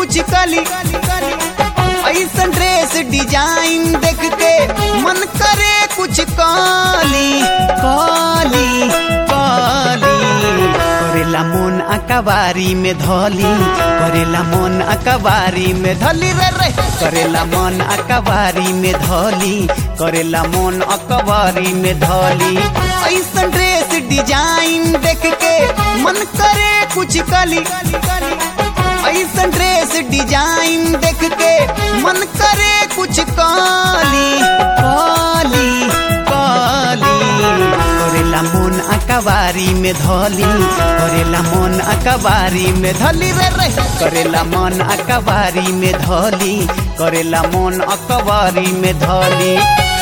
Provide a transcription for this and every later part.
कुछ कली ऐसन ड्रेस डिजाइन देख के मन करे कुछ काली काली काली करेला मन अकबारी में धली करेला मन अकबारी में धली रे रे करेला मन अकबारी में धली करेला मन अकबारी में धली ऐसन ड्रेस डिजाइन देख के मन करे कुछ कली ऐसन ड्रेस डिजाइन देख के मन करे कुछ काली काली काली करेला मन अकबारी में धली करेला मन अकबारी में धली रे रे करेला मन अकबारी में धली करेला मन अकबारी में धली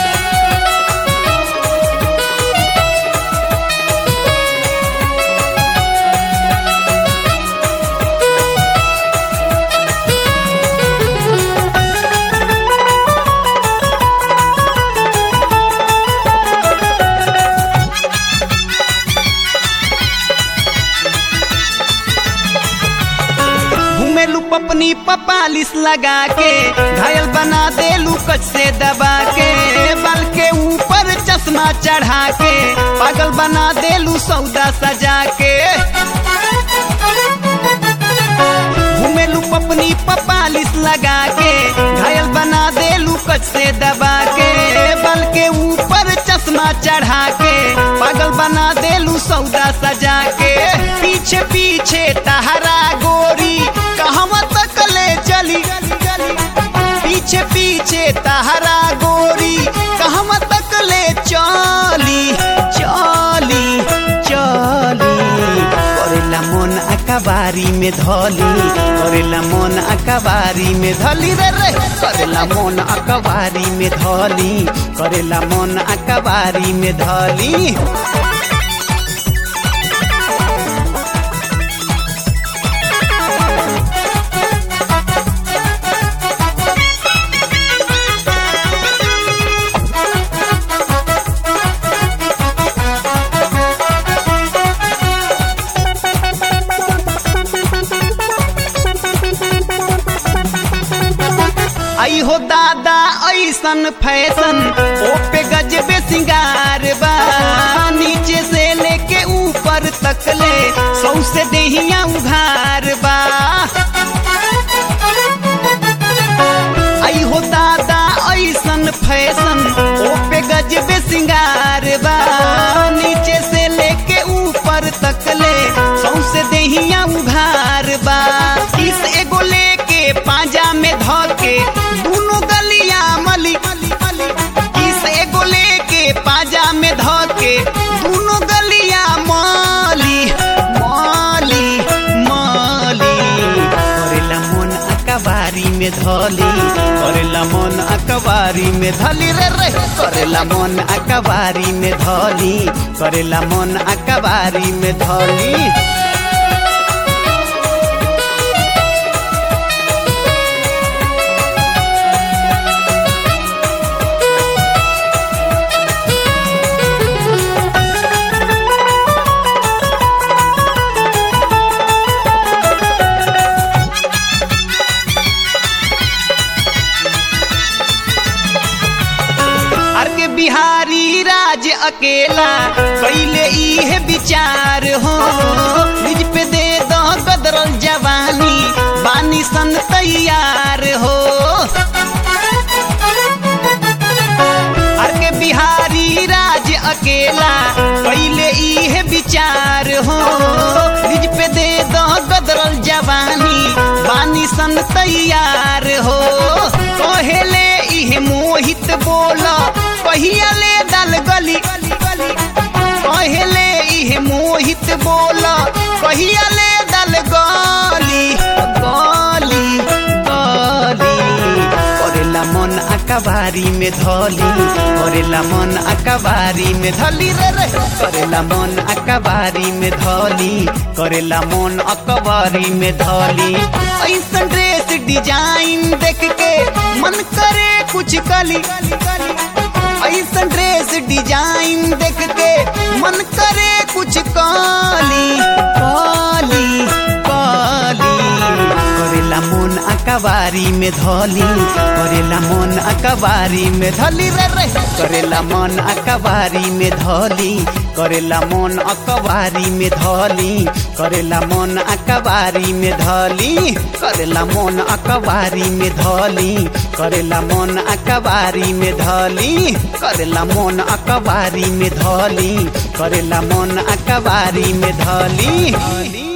घूमेलू पपनी पपालिस लगा के घायल बना देलू कच से दबा के बाल के ऊपर चश्मा चढ़ा के पागल बना देलू सौदा सजा के घूमेलू पपनी पपालिस लगा के घायल बना देलू कच से दबा के बाल के ऊपर चश्मा चढ़ा के पागल बना देलू सौदा सजा के पीछे पीछे तहरा गोरी कहवा तक ले चली पीछे पीछे तहरा गोरी कहवा तक ले चली चली चली करेला मन अकबारी में धली करेला मन अकबारी में धली रे रे करेला मन अकबारी में धली करेला मन अकबारी में धली आई हो दादा ऐसन फैशन ओ पे गजबे सिंगार बा नीचे से लेके ऊपर तक ले सौ से देहिया उघार बा आई हो दादा ऐसन फैशन ओ पे गजबे सिंगार बा नीचे से लेके ऊपर तक ले सौ से देहिया उघार बा किस एगो लेके पांजा में धके दोनों गलिया मली किस एगो लेके पांजा में धके दोनों गलिया माली माली माली करेला मन अकबारी में धली करेला मन अकबारी में धली रे रे करेला मन अकबारी में धली करेला मन अकबारी में धली अर के बिहारी राज अकेला कैले इहे विचार हो निज पे दे दो गदरल जवानी बानी सन तैयार हो अर के बिहारी राज अकेला कैले इहे विचार हो निज पे दे दो गदरल जवानी बानी सन तैयार हो कहेले इहे मोहित बोला कहिया ले दल गली कहेले इहे मोहित बोला कहिया ले दल गली गली गली करेला मन अकबारी में धली करेला मन अकबारी में धली रे रे करेला मन अकबारी में धली करेला मन अकबारी में धली ऐसन ड्रेस डिजाइन देख के मन करे कुछ कली ऐसन ड्रेस डिजाइन देख के मन करे कुछ काली काली काली करेला मन अकबारी में धली करेला मन अकबारी में धली रे रे करेला मन अकबारी में धली करेला मन अकबारी में धली करेला मन अकबारी में धली करेला मन अकबारी में धली करेला मन अकबारी में धली करेला मन अकबारी में धली करेला मन अकबारी में धली